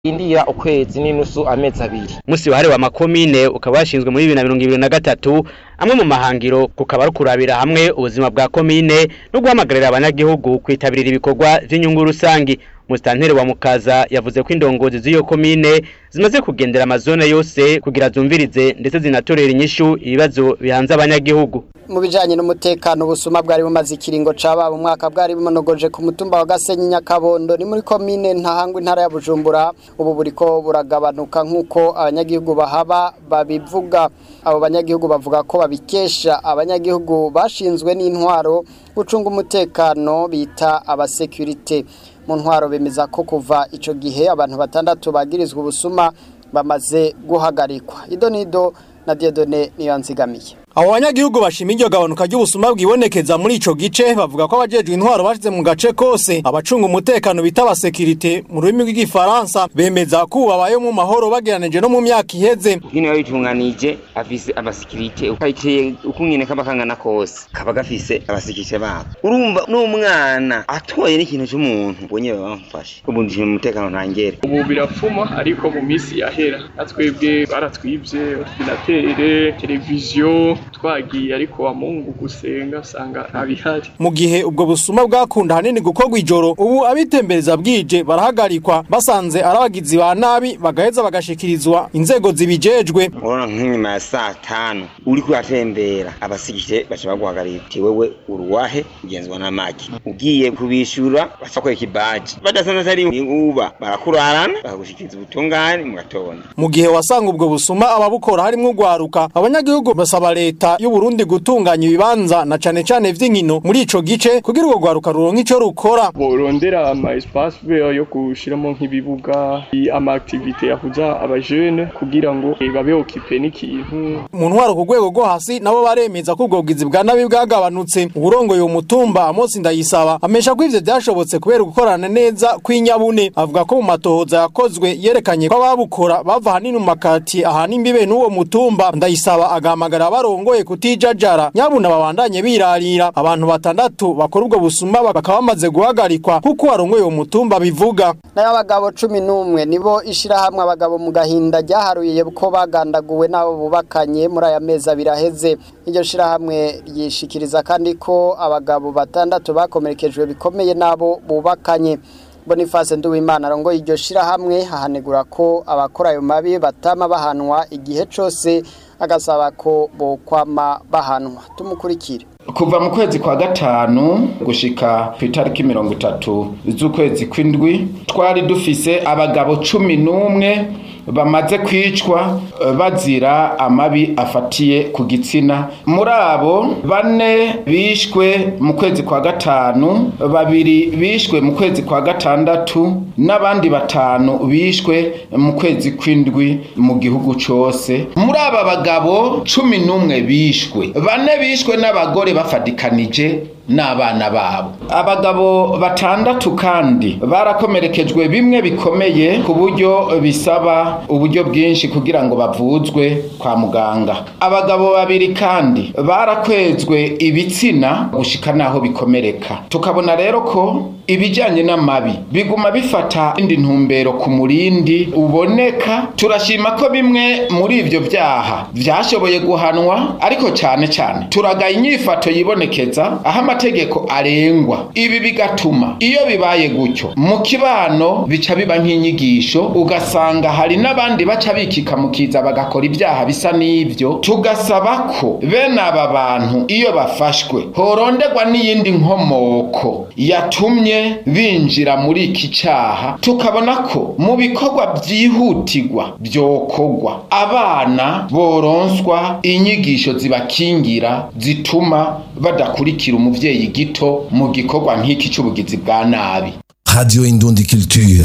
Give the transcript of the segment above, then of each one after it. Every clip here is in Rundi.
indira ukwezi n'inusu amezi abiri musi wahariwe amakomine ukaba washinzwe muri bibiri na mirongo ibiri na gatatu amwe mu mahangiro kukaba ari kurabira hamwe ubuzima bwa komine no guhamagarira abanyagihugu kwitabirira ibikorwa vy'inyungu rusangi musitanteri wa mukaza yavuze ko indongozi z'iyo komine zimaze kugendera amazone yose kugira zumvirize ndetse zinatorera inyishu ibibazo bihanze abanyagihugu mu bijanye n'umutekano ubusuma bwari bumaze ikiringo cababa umwaka bwari bumonogoje ku mutumba wa Gasenyi Nyakabondo ni muri komine ntahangwa intara ya Bujumbura ubu buriko buragabanuka nk'uko abanyagihugu bahaba babivuga abo banyagihugu bavuga ko babikesha abanyagihugu bashinzwe n'intwaro gucunga umutekano bita abasekurite mu ntwaro bemeza ko kuva ico gihe abantu batandatu bagirizwa ubusuma bamaze guhagarikwa idonido na Diedone niyo nzigamiye Abo banyagihugu bashima iryo gabanuka ry'ubusuma bwibonekeza muri ico gice bavuga ko abajejwe intwaro bashize mu gace kose abacunga umutekano bita abasekirite mu rurimi rw'igifaransa bemeza ko babaye mu mahoro bageranije no mu myaka iheze Hino yabitunganije afise abasekirite ukayiteye ukungene kaba kangana kose kaba gafise abasekirite babo urumva n'umwana atoye n'ikintu cy'umuntu ubonye bamufashe ubu ndishima umutekano ntangere ubu birapfuma ariko mu minsi yahera natwebwe baratwibye ordinatere televiziyo twagiye ariko wa mungu gusenga usanga ntabihari mu gihe ubwo busuma bwakunda hanini gukorwa ijoro ubu abitembereza bwije barahagarikwa basanze ari abagizi ba nabi bagaheza bagashikirizwa inzego zibijejwe urabona nk'inyuma ya saa tanu uri kuhatembera abasekirite baca baguhagarira uti wewe uruwahe ugenzwa n'amaki ugiye kubishura baca kwereka ibaji badasanze atari uba barakurarana bakagushikiriza ubutungane mu gatondo mu gihe wasanga ubwo busuma ababukora harimwo urwaruka abanyagihugu basaba leta y'u Burundi gutunganya ibibanza na cane cane vy'inkino muri ico gice kugira urwo rwaruka ruronke ico rukora borondera ama espace vert yo gushiramo nk'ibibuga ama activité yahuza abajene kugira ngo eh, babe occupé n'ikintu mu ntwaro ku rwego rwo hasi nabo baremeza ko ubwo bwizi bwa nabi bwagabanutse uburongoye umutumba Amos Ndayisaba amesha ko ivyo vyashobotse kubera gukorana neza kw'inyabune avuga ko mu matohoza yakozwe yerekanye ko ababukora bava hanini mu makati ahana imbibe n'uwo mutumba Ndayisaba agahamagara abarongoye kutijajara nyabuna babandanye birarira abantu batandatu bakora ubwo busuma bakaba bamaze guhagarikwa kuko warongoye uwo mutumba bivuga nayo abagabo cumi n'umwe nibo ishirahamwe abagabo mu gahinda ryaharuye ko bagandaguwe n'abo bubakanye muri aya mezi abiri aheze iryo shirahamwe ryishikiriza kandi ko abagabo batandatu bakomerekejwe bikomeye n'abo bubakanye Boniface Nduwimana arongoye iryo shirahamwe hahanegura ko abakora ayo mabi batama bahanwa igihe cose agasaba ko bokwama bahanwa tumukurikire kuva mu kwezi kwa gatanu gushika ku itariki mirongo itatu z'ukwezi kw'indwi twari dufise abagabo cumi n'umwe bamaze kwicwa eh, bazira amabi afatiye ku gitsina muri abo bane bishwe mu kwezi kwa gatanu babiri bishwe mu kwezi kwa gatandatu n'abandi batanu bishwe mu kwezi kw'indwi mu gihugu cose muri aba bagabo cumi n'umwe bishwe bane bishwe n'abagore bafadikanije n'abana babo abagabo batandatu kandi barakomerekejwe bimwe bikomeye ku buryo bisaba uburyo bwinshi kugira ngo bavuzwe kwa muganga abagabo babiri kandi barakwezwe ibitsina gushika naho bikomereka tukabona rero ko ibijyanye n'amabi biguma bifata indi ntumbero ku murindi uboneka turashima ko bimwe muri ibyo byaha byashoboye guhanwa ariko cyane cyane turagaye inyifato yibonekeza aho amategeko arengwa ibi bigatuma iyo bibaye gutyo mu kibano bica biba nk'inyigisho ugasanga hari n'abandi baca bikika mu kiza bagakora ibyaha bisa n'ibyo tugasaba ko bene aba bantu iyo bafashwe horonderwa n'iyindi nkomoko yatumye binjira muri iki cyaha tukabona ko mu bikorwa byihutirwa byokorwa abana boronswa inyigisho zibakingira zituma badakurikira umuvyeyi gito mu gikorwa nk'iki cy'ubugizi bwa nabi Radio Indundi Culture.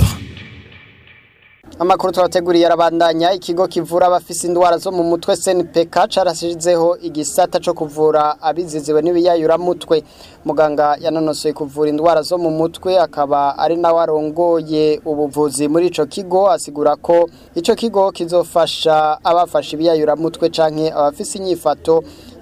Amakuru twateguriye arabandanya ikigo kivura abafise indwara zo mu mutwe SNPK carashizeho igisata co kuvura abiziziwe n'ibiyayura mutwe muganga yanonosoye kuvura indwara zo mu mutwe akaba ari nawe arongoye ubuvuzi muri ico kigo asigura ko ico kigo kizofasha abafashe ibiyayura mutwe canke abafise inyifato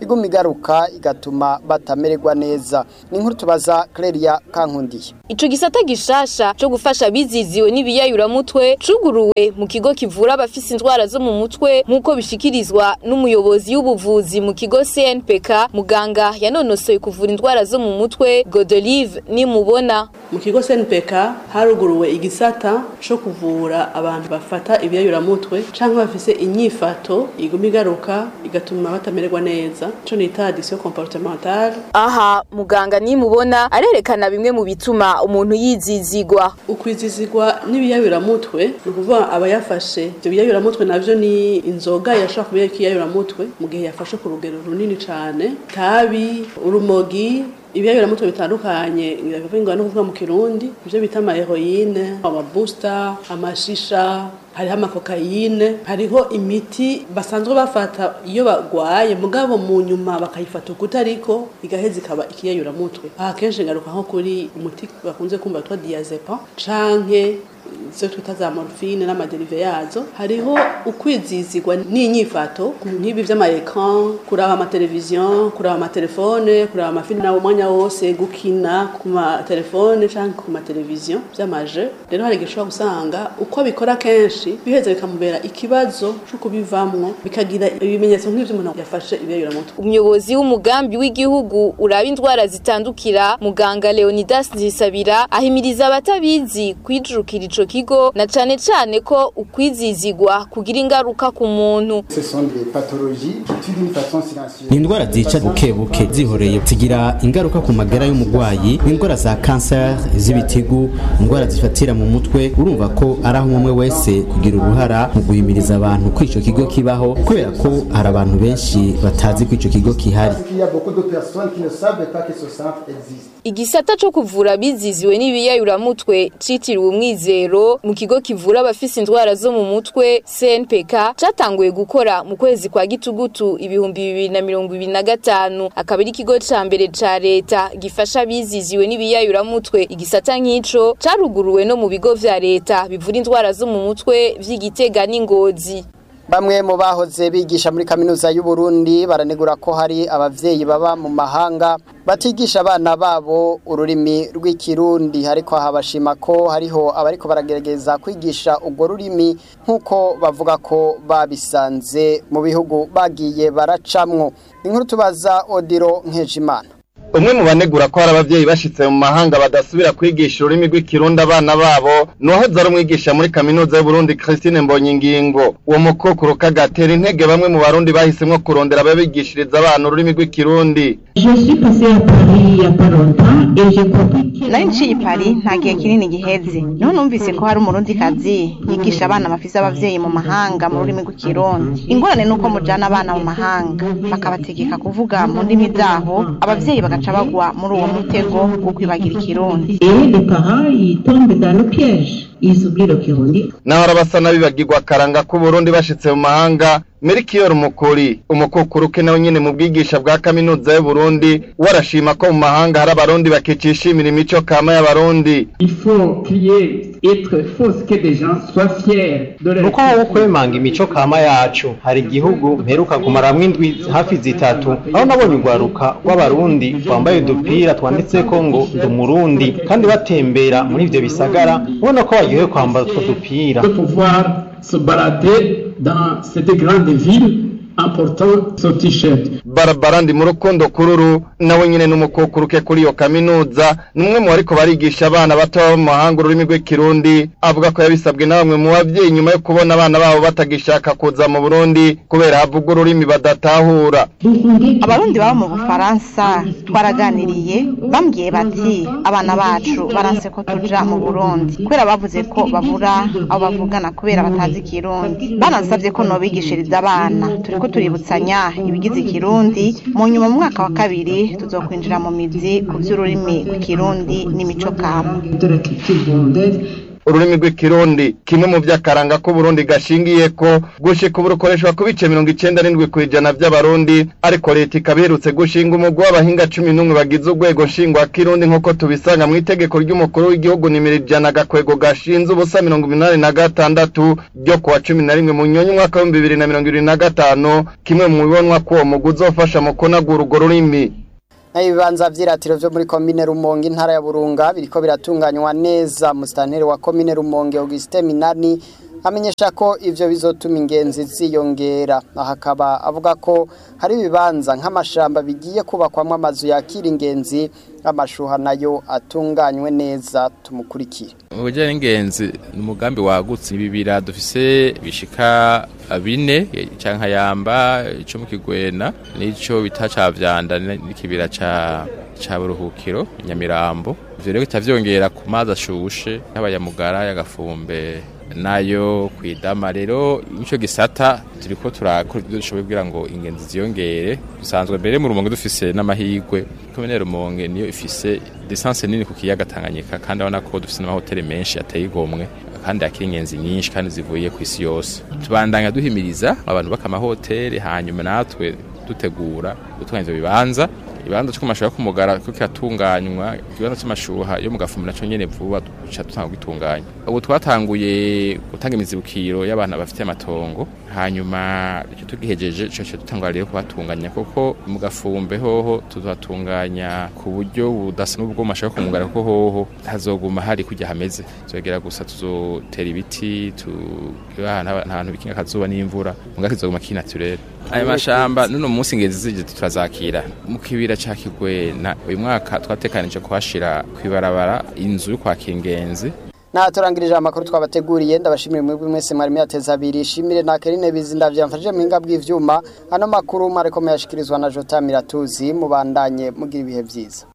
iguma igaruka igatuma batamererwa neza ni inkuru tubaza Claria Kankundiye Ico gisata gishasha cyo gufasha biziziwe n'ibiyayuramutwe cuguruwe mu kigo kivura abafise indwara zo mu mutwe nk'uko bishikirizwa n'umuyobozi w'ubuvuzi mu kigo CNPK muganga yanonosoye kuvura indwara zo mu mutwe Godelive nimubona mu kigo CNPK haruguruwe igisata cyo kuvura abantu bafata ibiyayuramutwe canke bafise inyifato iguma igaruka igatuma batamererwa neza cyo nita addiction comportementale aha muganga nimubona arerekana bimwe mu bituma umuntu yizizigwa ukwizizigwa n'ibiyayuramutwe ni ukuvuga aba yafashe ibyo biyayuramutwe navyo ni inzoga yashobora kuba ikiyayuramutwe mu gihe yafashe ku rugero runini cane tabi urumogi ibiyayuramutwe bitandukanye biravugwa no kuvuga mu kirundi ivyo bita ama heroine amabusta amashisha hariho amakokayine hariho imiti basanzwe bafata iyo bagwaye mugabo mu nyuma bakayifata ukuta ariko igaheza ikaba ikiyayuramutwe aha kenshi ngaruka nko kuri umuti bakunze kumva witwa diazepam canke izo twita za morphine n'amaderive yazo hariho ukwizizigwa n'inyifato nk'ibi vy'amaecran kuraba amateleviziyo kuraba amatelefone kuraba amafilime nawo umwanya wose gukina ku matelefone canke ku mateleviziyo vy'amaje rero hari igihe ushobora gusanga uko bikora kenshi biheza bikamubera ikibazo co kubivamwo bikagira ibimenyetso nk'ivyo umuntu yafashe ibiyayuramutwe umuyobozi w'umugambi w'igihugu uraba indwara zitandukira muganga Leonidas Nzisabira ahimiriza abatabizi kwijurukira ico kigo na cane cane ko ukwizizigwa kugira ingaruka ku muntu ni indwara zica buke buke zihoreye zigira ingaruka ku magara y'umurwayi indwara za kanseri z'ibitigu indwara zifatira mu mutwe urumva ko ari aho umwe wese kugira uruhara mu guhimiriza abantu ko ico kigo kibaho kubera ko hari abantu benshi batazi ko ico kigo kihari igisata co kuvura biziziwe n'ibiyayuramutwe citiriwe umwizero mu kigo kivura abafise indwara zo mu mutwe CNPK catanguye gukora mu kwezi kwa gitugutu ibihumbi bibiri na mirongo ibiri na gatanu akaba ari ikigo ca mbere ca leta gifasha abiziziwe n'ibiyayuramutwe igisata nk'ico caruguruwe no mu bigo vya leta bivura indwara zo mu mutwe vy'igitega n'ingozi Bamwe mu bahoze bigisha muri kaminuza y'u Burundi baranegura ko hari abavyeyi baba mu mahanga batigisha abana babo ururimi rw'ikirundi ariko habashima ko hariho abariko baragerageza kwigisha urwo rurimi nk'uko bavuga ko babisanze mu bihugu bagiye baracamwo inkuru tubaza Odiro Nkejimana umwe mu banegura ko hari abavyeyi bashitse mu mahanga badasubira kwigisha ururimi rw'ikirundi abana babo nuwahoze ari umwigisha muri kaminuza y'uburundi christine mbonyingingo uwo mukokuru kagatera intege bamwe mu barundi bahisemwo kurondera ababigishiriza abana ururimi rw'ikirundi nari nciye i Paris nta gihe kinini giheze niho numvise ko hari umurundi kazi yigisha abana bafise abavyeyi mu mahanga mu rurimi rw'ikirundi ingorane nuko mujana abana mu mahanga bakabategeka kuvuga mu ndimi zaho abavyeyi bagaca bagwa muri uwo mutego wo kwibagira ikirundi naho arabasa n'abibagirwa akaranga k'uburundi bashitse mu mahanga Melchior Mukuri umukukuru ke nawe nyene mu bwigisha bwa kaminuza y'Uburundi warashima ko mu mahanga hari abarundi bakicishimira imico kama y'abarundi nuko wowe kwemanga imico kama yacu hari igihugu mperuka kumaramwo indwi hafi zitatu aho nabonye urwaruka rw'abarundi twambaye udupira twanditseko ngo ndi umurundi kandi batembera muri ivyo bisagara ubona ko baryohewe kwambara utwo dupira se balader dans cette grande ville en portant ce t-shirt. Barbara ndi mu rukundo kururu nawe nyene n'umukukuru ke kuri iyo kaminuza numwe mu bariko barigisha abana bato baba mu mahanga ururimi rw'ikirundi avuga ko yabisabwe na bamwe mu bavyeyi nyuma yo kubona abana babo batagishaka kuza mu Burundi kubera havuga ururimi badatahura abarundi baba mu bufaransa twaraganiriye bambwiye bati abana bacu baranse ko tuja mu burundi kubera bavuze ko babura abo bavugana kubera batazi ikirundi banansabye ko nobigishiriza abana turiko tuributsanya ibigize ikirundi mu nyuma mu mwaka wa kabiri tuzokwinjira mu mizi ku vy'ururimi rw'ikirundi n'imico kama ururimi rw'ikirundi kimwe mu vy'akaranga ko Burundi gashingiye ko gushika ubu rukoreshwa ku bice mirongo icenda n'indwi kw'ijana vy'abarundi ariko leta ikaba iherutse gushinga umugwi w'abahinga cumi n'umwe bagize urwego nshingwakirundi nk'uko tubisanga mu itegeko ry'umukuru w'igihugu nimero ijana gakwego gashinze ubusa mirongo umunani na gatandatu ryo kuwa cumi na rimwe mu nyonyi umwaka w'ibihumbi bibiri na mirongo ibiri na gatanu kimwe mu bibonwa ko uwo mugwi uzofasha mu kunagura urwo rurimi ibibanza vy'iratiro vyo muri komine Rumonge intara ya Burunga biriko biratunganywa neza musitanteri wa komine Rumonge Augustin Minani amenyesha ko ivyo bizotuma ingenzi ziyongera aha akaba avuga ko hari ibibanza nk'amashamba bigiye kubakwamwo amazu yakira ingenzi amashuha nayo atunganywe neza tumukurikire mu bijyanye n'ingenzi ni umugambi wagutse ibibira dufise bishika bine cyangwa yamba icyo mu kigwena n'icyo bita ca vyanda n'ikibira ca ca buruhukiro nyamirambo ivyo rero bitavyongera ku mazi ashushe y'abayamugara y'agafumbe nayo kwidama rero ico gisata turiko turakora ibyo dushoboye kugira ngo ingenzi ziyongere dusanzwe mbere mu rumonge dufise n'amahigwe komine rumonge niyo ifise distance nini ku kiyaga Tanganyika kandi abona ko dufise n'amahoteli menshi ateye igomwe kandi akiri ingenzi nyinshi kandi zivuye ku isi yose tubandanya duhimiriza abantu baka amahoteli hanyuma natwe dutegura gutunganya ivyo bibanza ibanza cyo kumashuha kumugara ko kiratunganywa ikibanza cy'amashuha yo mu gafumu naco nyene vuba duca dutanga gitunganya ubu twatanguye gutanga imizibukiro y'abantu bafite amatongo hanyuma icyo tugihejeje cyo cyo dutangwa rero kubatunganya kuko mu gafumbe hoho tuzatunganya ku buryo budasa n'ubwo mashuha kumugara kuko hoho hazoguma hari kujya hameze zogera gusa tuzotera ibiti tu ahantu bikinga akazuba n'imvura mugaka kizoguma kinaturere ayo mashamba nuno munsi ngezi zije turazakira mu kibira ca kigwena uyu mwaka twatekanije kuhashira kwibarabara inzu yo kwakira ingenzi na turangirije amakuru twabateguriye ndabashimira mwebwe mwese mwari myateza abiri shimire na Kerine Bizinda vyamfashije mu hinga bw'ivyuma ano makuru mwareko muyashikirizwa na Jota Miratuzi mubandanye mugira ibihe vyiza